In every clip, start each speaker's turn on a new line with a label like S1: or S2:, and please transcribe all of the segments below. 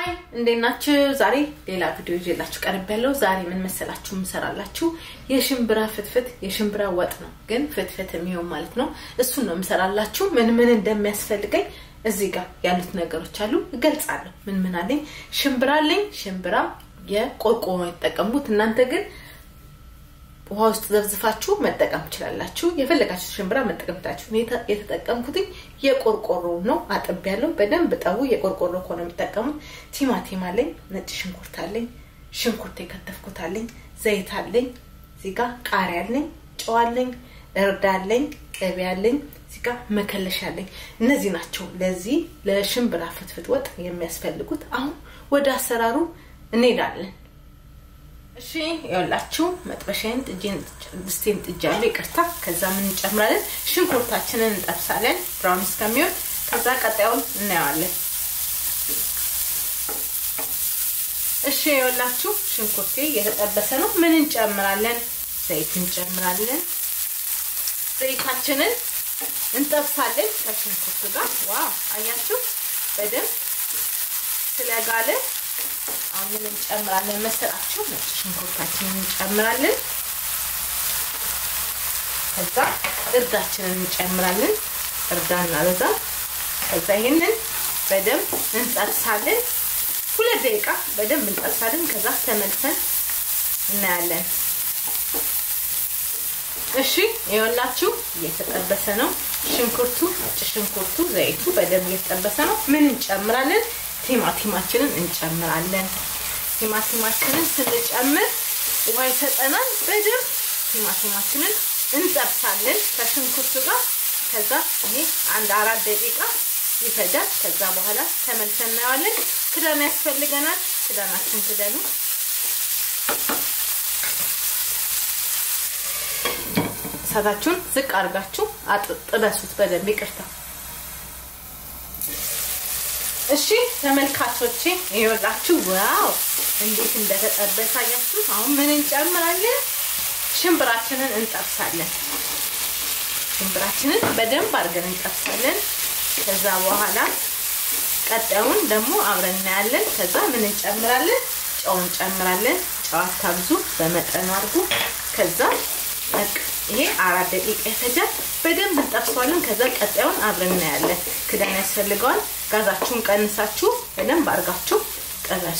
S1: ሀይ እንዴት ናችሁ? ዛሬ ሌላ ቪዲዮ ይዤላችሁ ቀርብ ያለው ዛሬ ምን መሰላችሁ የምሰራላችሁ የሽምብራ ፍትፍት የሽምብራ ወጥ ነው፣ ግን ፍትፍት የሚሆን ማለት ነው። እሱን ነው የምሰራላችሁ። ምን ምን እንደሚያስፈልገኝ እዚህ ጋር ያሉት ነገሮች አሉ፣ እገልጻለሁ። ምን ምን አለኝ? ሽምብራ አለኝ። ሽምብራ የቆርቆሮ የተጠቀምኩት እናንተ ግን ውሃ ውስጥ ዘብዝፋችሁ መጠቀም ትችላላችሁ። የፈለጋችሁ ሽምብራ መጠቀም ትችላችሁ። የተጠቀምኩት የቆርቆሮ ነው። አጥብ ያለው በደንብ ጠቡ። የቆርቆሮ ከሆነ የምጠቀሙት ቲማቲም አለኝ፣ ነጭ ሽንኩርት አለኝ፣ ሽንኩርት የከተፍኩት አለኝ፣ ዘይት አለኝ፣ እዚህ ጋር ቃሪያ አለኝ፣ ጨው አለኝ፣ እርድ አለኝ፣ ቅቤ አለኝ፣ እዚህ ጋር መከለሻ አለኝ። እነዚህ ናቸው ለዚህ ለሽምብራ ፍትፍት ወጥ የሚያስፈልጉት። አሁን ወደ አሰራሩ እንሄዳለን። እሺ ይኸውላችሁ መጥበሻዬን ጥጄን ድስቴን ጥጃለሁ። ይቅርታ። ከዛ ምን እንጨምራለን? ሽንኩርታችንን እንጠብሳለን ብራውን እስከሚሆን። ከዛ ቀጣዩን እናየዋለን። እሺ ይኸውላችሁ ሽንኩርቴ እየተጠበሰ ነው። ምን እንጨምራለን? ዘይት እንጨምራለን። ዘይታችንን እንጠብሳለን ከሽንኩርቱ ጋር። ዋው አያችሁ በደንብ ስለጋለ አሁን ምን እንጨምራለን መሰላችሁ? ነጭ ሽንኩርታችንን እንጨምራለን። ከዛ እርዳችንን እንጨምራለን። እርዳ እናበዛ። ከዛ ይሄንን በደንብ እንጠብሳለን። ሁለት ደቂቃ በደንብ እንጠብሳለን። ከዛ ተመልሰን እናያለን። እሺ ይኸውላችሁ እየተጠበሰ ነው ሽንኩርቱ፣ ነጭ ሽንኩርቱ፣ ዘይቱ በደንብ እየተጠበሰ ነው። ምን እንጨምራለን? ቲማቲማችንን እንጨምራለን። ቲማቲማችንን ስንጨምር ውሃ ይሰጠናል። በደንብ ቲማቲማችንን እንጠብሳለን ከሽንኩርቱ ጋር። ከዛ ይሄ አንድ አራት ደቂቃ ይፈጃል። ከዛ በኋላ ተመልሰን እናየዋለን። ክዳን ያስፈልገናል። ክዳናችን ክደኑ። እሳታችሁን ዝቅ አድርጋችሁ ጥበሱት በደንብ ይቅርታ። እሺ ተመልካቾቼ ይኸውላችሁ፣ ዋው እንዴት እንደተጠበሰ አያችሁ። አሁን ምን እንጨምራለን? ሽምብራችንን እንጠብሳለን። ሽምብራችንን በደንብ አድርገን እንጠብሳለን። ከዛ በኋላ ቀጣዩን ደግሞ አብረን እናያለን። ከዛ ምን እንጨምራለን? ጨው እንጨምራለን። ጨው አታብዙ፣ በመጠኑ አድርጉ። ከዛ ይሄ አራት ደቂቃ ይፈጃል። በደንብ እንጠብሰዋለን። ከዛ ቀጣዩን አብረን እናያለን። ክዳን ያስፈልገዋል። ጋዛችሁን ቀንሳችሁ በደንብ አድርጋችሁ ጠበሱ።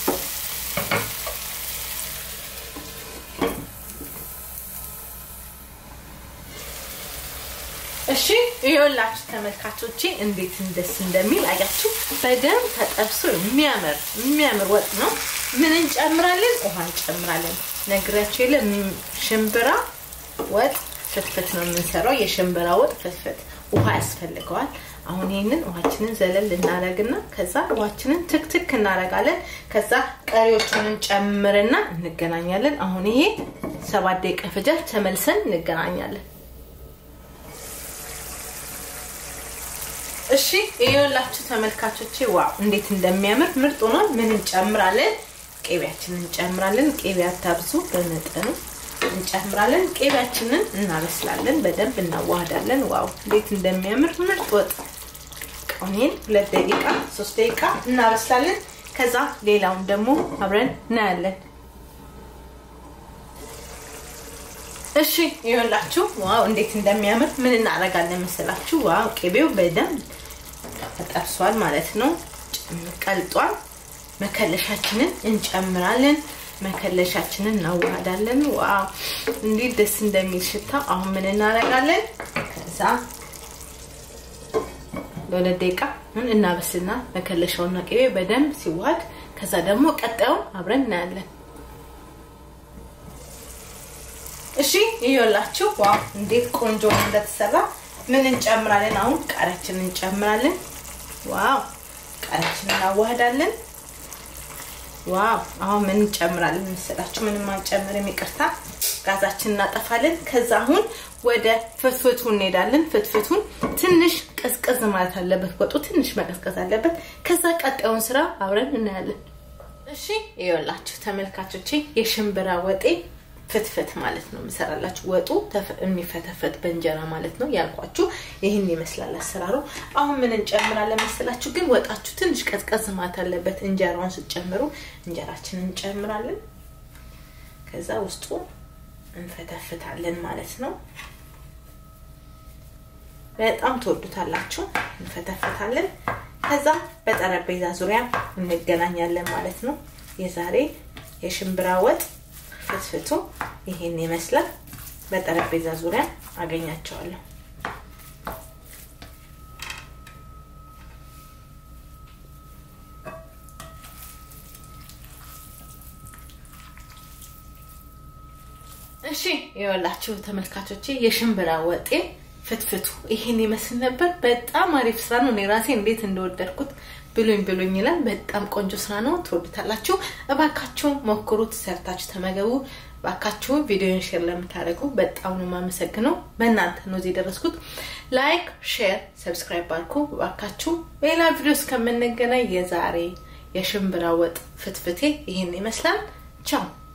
S1: እሺ ይኸውላችሁ ተመልካቾቼ እንዴት እንደስ እንደሚል አያችሁ። በደንብ ተጠብሶ የሚያምር የሚያምር ወጥ ነው። ምን እንጨምራለን? ውሃ እንጨምራለን። ነግራችሁ የለ ሽምብራ ወጥ ፍትፍት ነው የምንሰራው። የሽምብራ ወጥ ፍትፍት ውሃ ያስፈልገዋል። አሁን ይህንን ውሃችንን ዘለል እናደርግና ከዛ ውሃችንን ትክትክ እናደርጋለን። ከዛ ቀሪዎቹን ጨምርና እንገናኛለን። አሁን ይሄ ሰባት ደቂቃ ፈጃል። ተመልሰን እንገናኛለን። እሺ ይኸውላችሁ ተመልካቾቼ ዋው እንዴት እንደሚያምር ምርጥ ሆኗል። ምን እንጨምራለን? ቅቤያችንን እንጨምራለን። ቅቤ አታብዙ፣ በመጠኑ እንጨምራለን። ቅቤያችንን እናበስላለን፣ በደንብ እናዋህዳለን። ዋው እንዴት እንደሚያምር ምርጥ ወጥ። ቀኔን ሁለት ደቂቃ ሶስት ደቂቃ እናበስላለን። ከዛ ሌላውን ደግሞ አብረን እናያለን። እሺ ይኸውላችሁ ዋው እንዴት እንደሚያምር ምን እናደርጋለን መሰላችሁ? ዋው ቅቤው በደንብ ተጠብሷል ማለት ነው፣ ቀልጧል። መከለሻችንን እንጨምራለን። መከለሻችንን እናዋሃዳለን። ዋው እንዴት ደስ እንደሚል ሽታ። አሁን ምን እናደርጋለን? ከዛ ለሁለት ደቂቃ ምን እናበስልና መከለሻውና ቅቤ በደንብ ሲዋሃድ፣ ከዛ ደግሞ ቀጣዩን አብረን እናያለን። እሺ ይኸውላችሁ ዋው እንዴት ቆንጆ እንደተሰራ ምን እንጨምራለን? አሁን ቃሪያችንን እንጨምራለን። ዋው ቃሪያችንን እናዋህዳለን። ዋው አሁን ምን እንጨምራለን መሰላችሁ? ምንም አንጨምርም፣ ይቅርታ። ጋዛችንን እናጠፋለን። ከዛ አሁን ወደ ፍትፍቱ እንሄዳለን። ፍትፍቱን ትንሽ ቀዝቀዝ ማለት አለበት፣ ወጡ ትንሽ መቀዝቀዝ አለበት። ከዛ ቀጣዩን ስራ አብረን እናያለን። እሺ ይኸውላችሁ ተመልካቾቼ የሽምብራ ወጤ ፍትፍት ማለት ነው የምሰራላችሁ። ወጡ የሚፈተፈት በእንጀራ ማለት ነው ያልኳችሁ። ይህን ይመስላል አሰራሩ። አሁን ምን እንጨምራለን መሰላችሁ? ግን ወጣችሁ ትንሽ ቀዝቀዝ ማለት አለበት። እንጀራውን ስትጨምሩ እንጀራችንን እንጨምራለን። ከዛ ውስጡ እንፈተፍታለን ማለት ነው። በጣም ትወዱታላችሁ። እንፈተፍታለን። ከዛ በጠረጴዛ ዙሪያ እንገናኛለን ማለት ነው። የዛሬ የሽምብራ ወጥ ፍትፍቱ ይሄን ይመስላል። በጠረጴዛ ዙሪያ አገኛቸዋለሁ። እሺ የወላችሁ ተመልካቾቼ የሽምብራ ወጤ ፍትፍቱ ይሄን ይመስል ነበር። በጣም አሪፍ ስራ ነው። እኔ ራሴ እንዴት እንደወደድኩት ብሉኝ ብሉኝ ይላል። በጣም ቆንጆ ስራ ነው። ትወዱታላችሁ። እባካችሁ ሞክሩት፣ ሰርታችሁ ተመገቡ። እባካችሁ ቪዲዮን ሼር ለምታደርጉ በጣም ነው የማመሰግነው። በእናንተ ነው እዚህ የደረስኩት። ላይክ፣ ሼር፣ ሰብስክራይብ አድርጉ እባካችሁ። በሌላ ቪዲዮ እስከምንገናኝ የዛሬ የሽምብራ ወጥ ፍትፍቴ ይሄን ይመስላል። ቻው